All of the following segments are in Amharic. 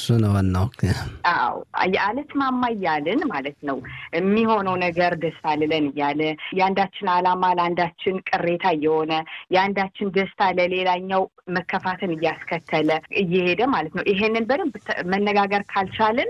ነው ዋናው። አዎ አለስማማ እያልን ማለት ነው የሚሆነው ነገር ደስ አልለን እያለ የአንዳችን ዓላማ ለአንዳችን ቅሬታ እየሆነ የአንዳችን ደስታ ለሌላኛው መከፋትን እያስከተለ እየሄደ ማለት ነው። ይሄንን በደንብ መነጋገር ካልቻልን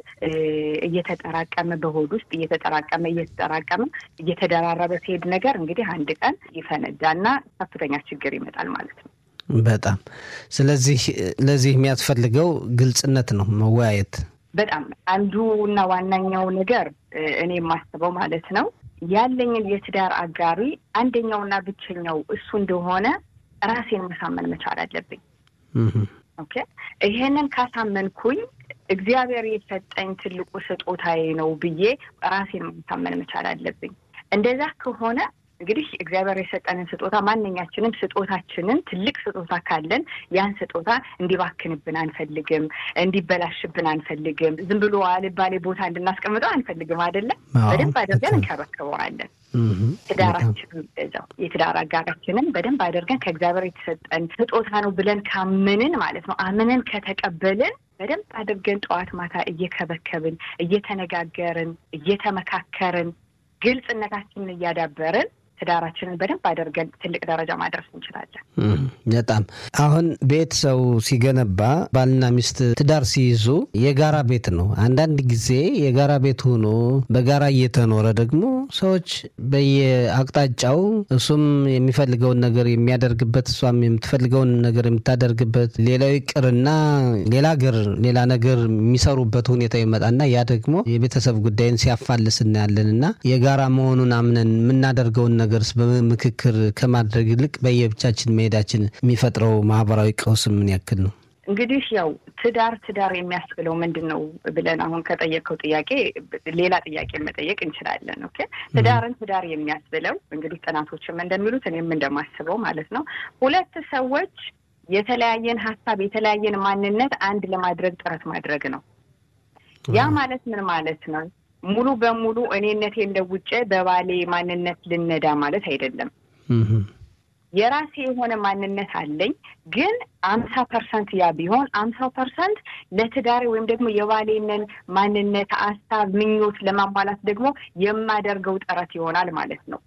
እየተጠራቀመ በሆድ ውስጥ እየተጠራቀመ እየተጠራቀመ እየተደራረበ ሲሄድ ነገር እንግዲህ አንድ ቀን ይፈነዳና ከፍተኛ ችግር ይመጣል ማለት ነው። በጣም ስለዚህ ለዚህ የሚያስፈልገው ግልጽነት ነው፣ መወያየት በጣም አንዱ እና ዋናኛው ነገር እኔ የማስበው ማለት ነው ያለኝን የትዳር አጋሪ አንደኛውና ብቸኛው እሱ እንደሆነ ራሴን መሳመን መቻል አለብኝ። ኦኬ ይሄንን ካሳመንኩኝ እግዚአብሔር የሰጠኝ ትልቁ ስጦታዬ ነው ብዬ ራሴን ማሳመን መቻል አለብኝ። እንደዛ ከሆነ እንግዲህ እግዚአብሔር የሰጠንን ስጦታ ማንኛችንም ስጦታችንን ትልቅ ስጦታ ካለን ያን ስጦታ እንዲባክንብን አንፈልግም፣ እንዲበላሽብን አንፈልግም። ዝም ብሎ አልባሌ ቦታ እንድናስቀምጠው አንፈልግም። አይደለም በደንብ አድርገን እንከባከበዋለን። ትዳራችንን ገዛው የትዳር አጋራችንን በደንብ አድርገን ከእግዚአብሔር የተሰጠን ስጦታ ነው ብለን ካምንን ማለት ነው አምነን ከተቀበልን በደንብ አድርገን ጠዋት ማታ እየከበከብን እየተነጋገርን እየተመካከርን ግልጽነታችንን እያዳበርን ትዳራችንን በደንብ አድርገን ትልቅ ደረጃ ማድረስ እንችላለን። በጣም አሁን ቤት ሰው ሲገነባ ባልና ሚስት ትዳር ሲይዙ የጋራ ቤት ነው። አንዳንድ ጊዜ የጋራ ቤት ሆኖ በጋራ እየተኖረ ደግሞ ሰዎች በየአቅጣጫው እሱም የሚፈልገውን ነገር የሚያደርግበት እሷም የምትፈልገውን ነገር የምታደርግበት ሌላው ይቅርና ሌላ ሀገር ሌላ ነገር የሚሰሩበት ሁኔታ ይመጣና ያ ደግሞ የቤተሰብ ጉዳይን ሲያፋልስ እናያለን እና የጋራ መሆኑን አምነን የምናደርገውን ነገርስ በምክክር ከማድረግ ይልቅ በየብቻችን መሄዳችን የሚፈጥረው ማህበራዊ ቀውስ ምን ያክል ነው? እንግዲህ ያው ትዳር ትዳር የሚያስብለው ምንድን ነው ብለን አሁን ከጠየቀው ጥያቄ ሌላ ጥያቄ መጠየቅ እንችላለን። ኦኬ ትዳርን ትዳር የሚያስብለው እንግዲህ ጥናቶችም እንደሚሉት እኔም እንደማስበው ማለት ነው ሁለት ሰዎች የተለያየን ሀሳብ የተለያየን ማንነት አንድ ለማድረግ ጥረት ማድረግ ነው። ያ ማለት ምን ማለት ነው? ሙሉ በሙሉ እኔነቴን ለውጬ በባሌ ማንነት ልነዳ ማለት አይደለም። የራሴ የሆነ ማንነት አለኝ። ግን አምሳ ፐርሰንት ያ ቢሆን አምሳው ፐርሰንት ለትዳሬ ወይም ደግሞ የባሌንን ማንነት፣ ሀሳብ፣ ምኞት ለማሟላት ደግሞ የማደርገው ጥረት ይሆናል ማለት ነው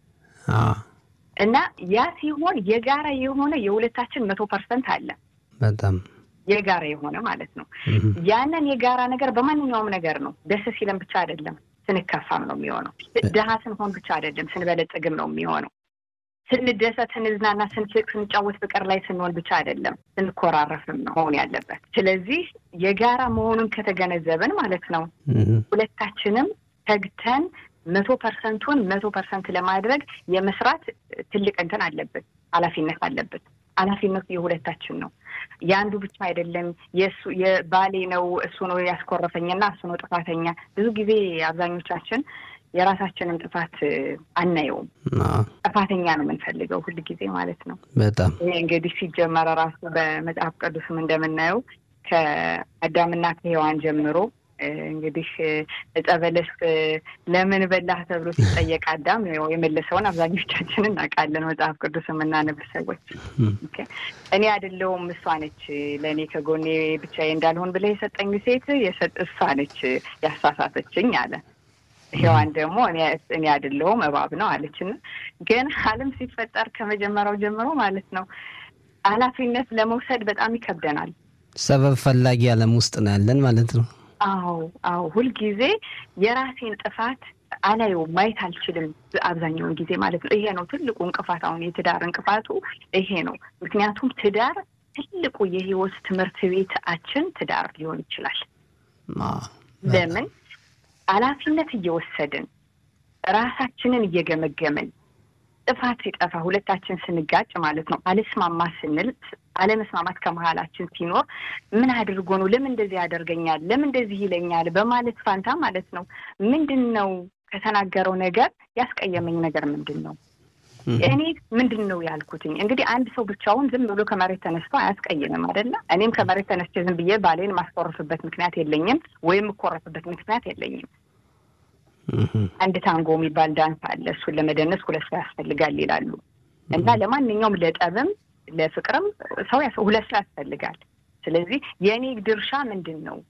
እና ያ ሲሆን የጋራ የሆነ የሁለታችን መቶ ፐርሰንት አለ በጣም የጋራ የሆነ ማለት ነው። ያንን የጋራ ነገር በማንኛውም ነገር ነው። ደስ ሲለን ብቻ አይደለም፣ ስንከፋም ነው የሚሆነው። ድሀ ስንሆን ብቻ አይደለም፣ ስንበለጽግም ነው የሚሆነው። ስንደሰት፣ ስንዝናና፣ ስንስቅ፣ ስንጫወት ፍቅር ላይ ስንሆን ብቻ አይደለም፣ ስንኮራረፍም ነው መሆን ያለበት። ስለዚህ የጋራ መሆኑን ከተገነዘብን ማለት ነው ሁለታችንም ተግተን መቶ ፐርሰንቱን መቶ ፐርሰንት ለማድረግ የመስራት ትልቅ እንትን አለብን፣ ኃላፊነት አለብን። ኃላፊነቱ የሁለታችን ነው። የአንዱ ብቻ አይደለም። የእሱ የባሌ ነው እሱ ነው ያስኮረፈኝና እሱ ነው ጥፋተኛ። ብዙ ጊዜ አብዛኞቻችን የራሳችንን ጥፋት አናየውም። ጥፋተኛ ነው የምንፈልገው ሁል ጊዜ ማለት ነው። በጣም ይሄ እንግዲህ ሲጀመረ ራሱ በመጽሐፍ ቅዱስም እንደምናየው ከአዳምና ከሔዋን ጀምሮ እንግዲህ ዕፀ በለስ ለምን በላህ ተብሎ ሲጠየቅ አዳም የመለሰውን አብዛኞቻችን እናውቃለን። መጽሐፍ ቅዱስ የምናነብ ሰዎች እኔ አይደለሁም እሷ ነች ለእኔ ከጎኔ ብቻዬ እንዳልሆን ብለህ የሰጠኝ ሴት እሷ ነች ያሳሳተችኝ አለ። ሔዋን ደግሞ እኔ አይደለሁም እባብ ነው አለችና ግን ዓለም ሲፈጠር ከመጀመሪያው ጀምሮ ማለት ነው ኃላፊነት ለመውሰድ በጣም ይከብደናል። ሰበብ ፈላጊ ዓለም ውስጥ ነው ያለን ማለት ነው። አዎ አዎ፣ ሁልጊዜ የራሴን ጥፋት አላየውም፣ ማየት አልችልም አብዛኛውን ጊዜ ማለት ነው። ይሄ ነው ትልቁ እንቅፋት። አሁን የትዳር እንቅፋቱ ይሄ ነው። ምክንያቱም ትዳር ትልቁ የህይወት ትምህርት ቤታችን ትዳር ሊሆን ይችላል። ለምን ኃላፊነት እየወሰድን ራሳችንን እየገመገምን ጥፋት ሲጠፋ ሁለታችን ስንጋጭ ማለት ነው አልስማማ ስንል አለመስማማት ከመሀላችን ሲኖር ምን አድርጎ ነው ለምን እንደዚህ ያደርገኛል ለምን እንደዚህ ይለኛል በማለት ፋንታ ማለት ነው ምንድን ነው ከተናገረው ነገር ያስቀየመኝ ነገር ምንድን ነው እኔ ምንድን ነው ያልኩትኝ እንግዲህ አንድ ሰው ብቻውን ዝም ብሎ ከመሬት ተነስቶ አያስቀይምም አይደለ እኔም ከመሬት ተነስቼ ዝም ብዬ ባሌን ማስኮረፍበት ምክንያት የለኝም ወይም የምኮረፍበት ምክንያት የለኝም አንድ ታንጎ የሚባል ዳንስ አለ። እሱን ለመደነስ ሁለት ሰው ያስፈልጋል ይላሉ እና ለማንኛውም ለጠብም ለፍቅርም ሰው ሁለት ሰው ያስፈልጋል። ስለዚህ የእኔ ድርሻ ምንድን ነው?